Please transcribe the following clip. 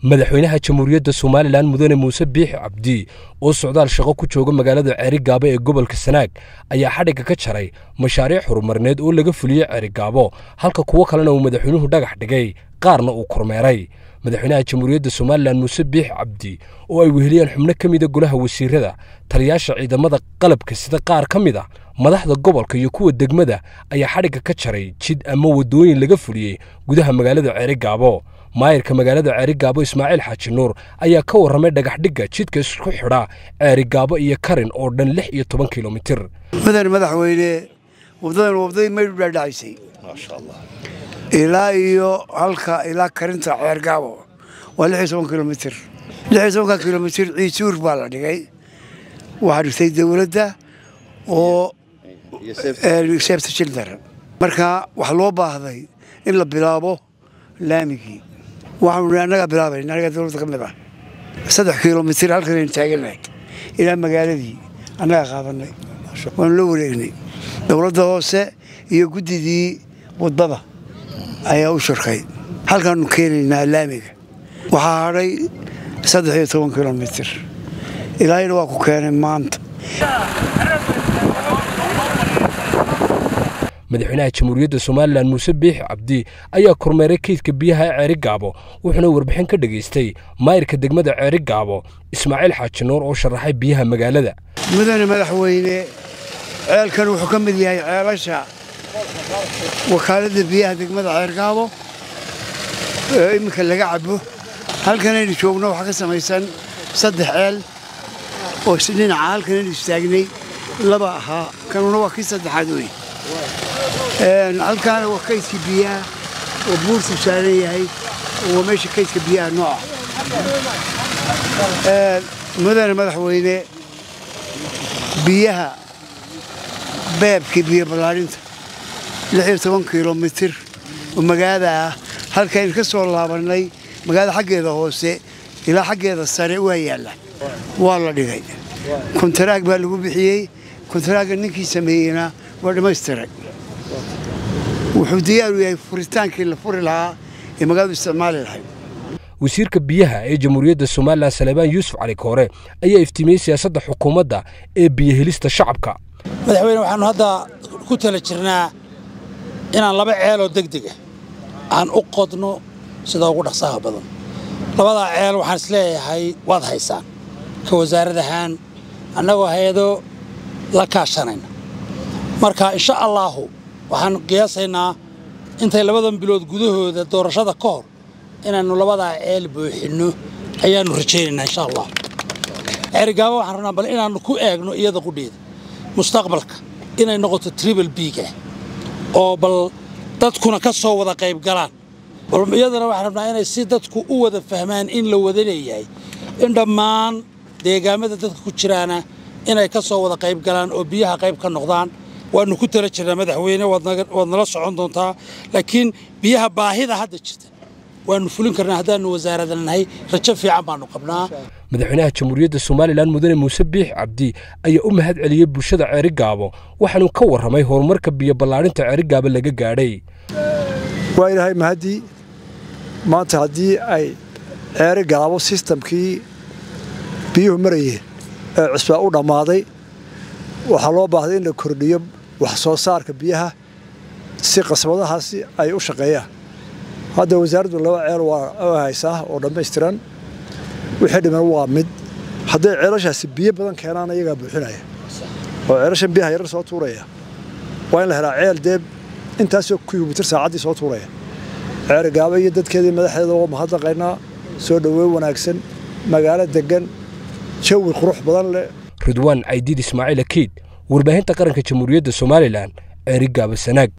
madaxweynaha jamhuuriyadda somalilan mudane muuse biixi cabdi oo socdaal shaqo ku jooga magaalada ceerigaabo ee gobolka sanaag ayaa xadhigga ka jaray mashaariic horumarneed oo laga fuliyey ceerigaabo halka kuwo kalena uu madaxweynuhu dhagax dhigay qaarna uu kormeeray madaxweynaha jamhuuriyadda somalilan muuse biixi cabdi oo ay weheliyeen xubno ka mida golaha wasiirada taliyaasha ciidamada qalabka sida qaar ka mid a madaxda gobolka iyo kuwa degmada ayaa xadhigga ka jaray jid ama waddooyin laga fuliyey gudaha magaalada ceerigaabo maayirka magaalada ceerigaabo ismaaciil xaaji nuur ayaa ka warramay dhagaxdhigga jidka isku xidha ceerigaabo iyo karin oo dhan lix iyo toban kilomitir mudan madaxweyne wadadan wadadii maydhu dhaadhacaysay ilaa iyo halka ilaa karinta ceergaabo waa lix iyo toban kilomitir lix iyo tobanka kilomitir ciisuur baa la dhigay waxaa dhigtay dowladda oo seebta jildar marka waxaa loo baahday in la bilaabo laamigii waxaanu annagaa bilaabayna annagaa dowladda ka mid ah saddex kilomitir halkan aynu taagannahay ilaa magaaladii annagaa qaadanay waanu la wareegnay dowladda hoose iyo guddidii wadada ayaa u shirkay halkaanu keenaynaa laamiga waxaa hadhay saddex iyo toban kilomitir ilaahayna waa ku keenay maanta madaxweynaha jamhuuriyadda somalilan muuse biixi cabdi ayaa kormeeray keydka biyaha ee ceerigaabo wuxuuna warbixin ka dhegaystay maayirka degmada ceerigaabo ismaaciil xaaji nuur oo sharaxay biyaha magaalada mudane madaxweyne ceelkan wuxuu ka mid yahay ceelasha wakaaladda biyaha degmada ceergaabo ee iminka laga cabo halkanaynu joogno waxaa ka samaysan saddex ceel oo dhinaca halkanaynu istaagnay laba ahaa kanuna waa kii saddexaad wey halkaana waa kaydka biyaha oo buurtu saaran yahay waa meesha kaydka biyaha nooca mudane madaxweyne biyaha beebkii biyo ballaadhinta lix iyo toban kilomitir oo magaalada ah halkaynu ka soo laabannay magaalada xaggeeda hoose ilaa xaggeeda sare waa yaalla waa la dhigay kontaraag baa lagu bixiyey kontaraagga ninkii sameeyeyna waa dhammaystiray wuxuu diyaaru yahay furitaankii la furi lahaa ee magaaladu isticmaali lahayd wasiirka biyaha ee jamhuuriyadda somalilan salebaan yuusuf cali koore ayaa iftiimiyey siyaasadda xukuumadda ee biyohelista shacabka madaxweyne waxaannu hadda ku tala jirnaa inaan laba ceeloo degdega aan u qodno sida ugu dhaqsaha badan labadaa ceel waxaan isleeyahay waad haysaan ka wasaarad ahaan annagoo hay-ado la kaashanayna marka insha allaahu waxaan qiyaasaynaa intay labadan bilood gudahooda doorashada ka hor inaannu labadaa ceel buuxinno ayaannu rajaynaynaa insha allah ceerigaabo waxaan rabnaa bal inaannu ku eegno iyada qudheeda mustaqbalka inay noqoto tribal biiga oo bal dadkuna ka soo wada qayb galaan bal iyadana waxaan rabnaa inay si dadku u wada fahmaan in la wada leeyahay in dhammaan deegaamada dadka ku jiraana inay ka soo wada qayb galaan oo biyaha qayb ka noqdaan waannu ku tala jirnaa madaxweyne waad nala socon doontaa laakiin biyaha baahida hadda jirta waannu fulin karnaa haddaannu wasaarada nahay rajo fiican baannu qabnaa madaxweynaha jamhuuriyadda somalilan mudane muuse biixi cabdi ayaa u mahad celiyey bulshada ceerigaabo waxaanuu ka warramay horumarka biyo ballaadhinta ceerigaabo laga gaadhay waa ilaahay mahaddii maanta haddii ay ceerigaabo sistamkii biyuhu marayeen ee cusbaa u dhammaaday waxaa loo baahday in la kordhiyo wax soo saarka biyaha si qasbadahaasi ay u shaqeeyaan hadda wasaaraddu laba ceel waa haysaa oo dhammaystiran wixii dhiman waa mid hadday ceelashaasi biyo badan keenaan iyagaa buuxinaya oo ceelashan biyaha yarar soo tuuraya waa in la helaa ceel dee intaasoo kilomitir saacaddii soo tuuraya ceerigaabo iyo dadkeedii madaxdeeda oo mahadnaqaynaa soo dhoweyn wanaagsan magaalo deggan jawi qurux badan leh ridwaan caydiid ismaaciil akiid warbaahinta qaranka jamhuuriyadda somalilan ceerigaabo sanaag